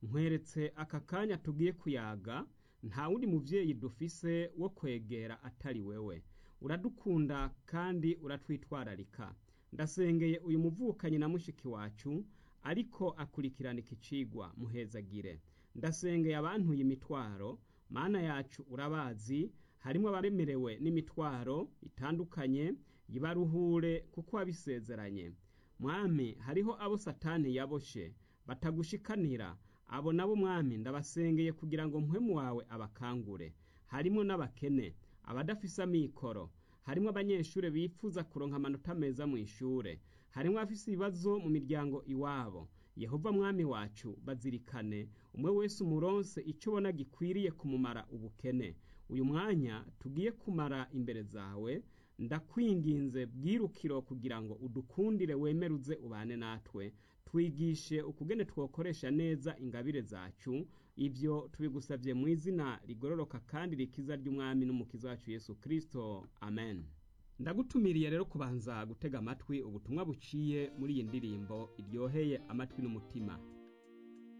nkweretse aka kanya tugiye kuyaga nta wundi muvyeyi dufise wo kwegera atari wewe uradukunda kandi uratwitwararika ndasengeye uyu muvukanyi na mushiki wacu ariko akurikirana iki cigwa muhezagire ndasengeye abantuye imitwaro mana yacu urabazi harimwo abaremerewe n'imitwaro itandukanye yibaruhure kuko wabisezeranye mwami hariho abo satani yaboshe batagushikanira abo nabo mwami ndabasengeye kugira ngo mpwemu wawe abakangure harimwo n'abakene abadafise amikoro harimwo abanyeshure bifuza kuronka amanota meza mu ishure harimwo abafise ibibazo mu miryango iwabo yehova mwami wacu bazirikane umwe wese umuronse ico ubona gikwiriye kumumara ubukene uyu mwanya tugiye kumara imbere zawe ndakwinginze bwirukiro kugira ngo udukundire wemeruze ubane natwe twigishe ukugene twokoresha neza ingabire zacu ivyo tubigusavye mu izina rigororoka kandi rikiza ry'umwami n'umukiza wacu yesu kristo amen ndagutumiriye rero kubanza gutega amatwi ubutumwa buciye muri iyi ndirimbo iryoheye amatwi n'umutima